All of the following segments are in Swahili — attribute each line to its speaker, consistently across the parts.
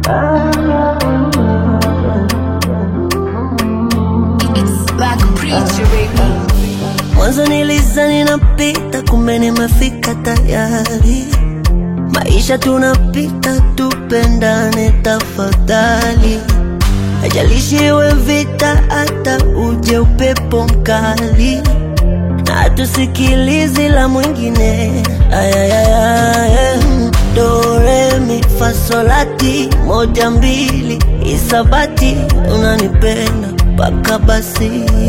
Speaker 1: It's like a preacher, baby.
Speaker 2: Mwanzo nilizani napita, kumbe nimefika tayari. Maisha tunapita, tupendane tafadhali. Haijalishi iwe vita, hata uje upepo mkali, na tusikilizi la mwingine. Ayayaya, do re mi fa sol la ti, moja mbili isabati, unanipenda mpaka basi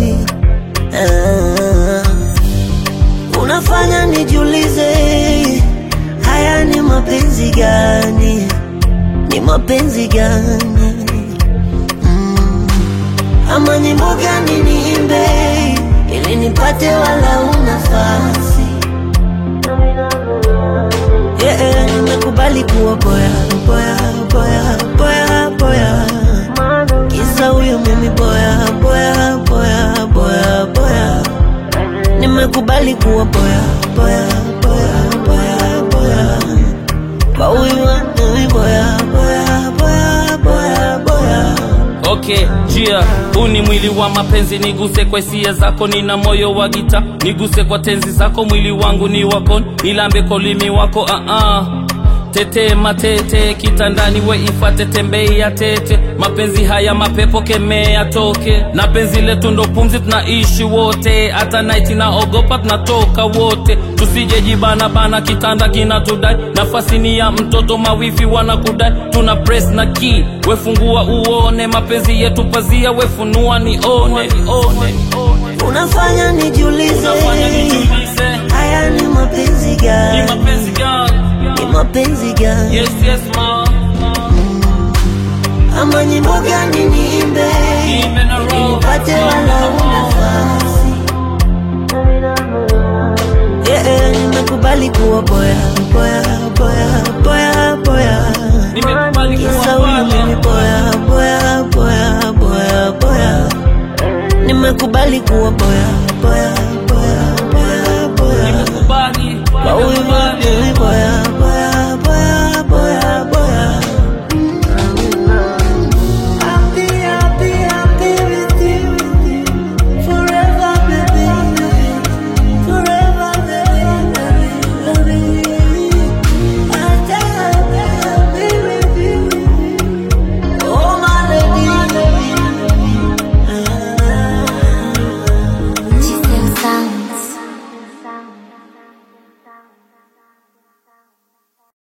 Speaker 2: Ah, unafanya nijiulize, haya ni mapenzi gani? Ni mapenzi gani? Mm, ama nyimbo gani niimbe ili nipate walau nafasi? Yeah, yeah, nimekubali kuwa boya boya boya boya boya, kisa huyo mimi boya boya boya boya boya, nimekubali kuwa boya boya boya boya boya, kwa huyu mimi boya boya boya boya boya.
Speaker 3: Okay, jia huu ni mwili wa mapenzi, niguse kwa hisia zako, nina moyo wa gita, niguse kwa tenzi zako, mwili wangu ni wako, nilambe kwa ulimi wako uh -uh. Tete matete kitandani, we ifate tembei ya tete, mapenzi haya mapepo kemea toke, na penzi letu ndo pumzi, tunaishi wote, hata night naogopa, tunatoka wote, tusije jibana bana, kitanda kinatudai, nafasi ni ya mtoto, mawifi wanakudai, tuna press na key, wefungua uone, mapenzi yetu pazia, wefunua nione, nione.
Speaker 2: Unafanya nijiulize,
Speaker 3: Unafanya nijiulize,
Speaker 2: haya ni mapenzi
Speaker 3: ni
Speaker 2: gani?
Speaker 3: mapenzi gani?
Speaker 2: Ni mapenzi gani?
Speaker 3: Yes, yes, ma.
Speaker 2: ama nyimbo gani niimbe
Speaker 3: Niimbe na roho.
Speaker 2: ili nipate walau nafasi? Yeah, yeah, nimekubali kuwa boya boya boya boya boya,
Speaker 3: Nimekubali kuwa
Speaker 2: kisa huyu mimi
Speaker 3: boya.
Speaker 2: boya boya boya boya boya, nimekubali kuwa boya boya boya boya boya,
Speaker 3: Nimekubali.
Speaker 2: kwa huyu mimi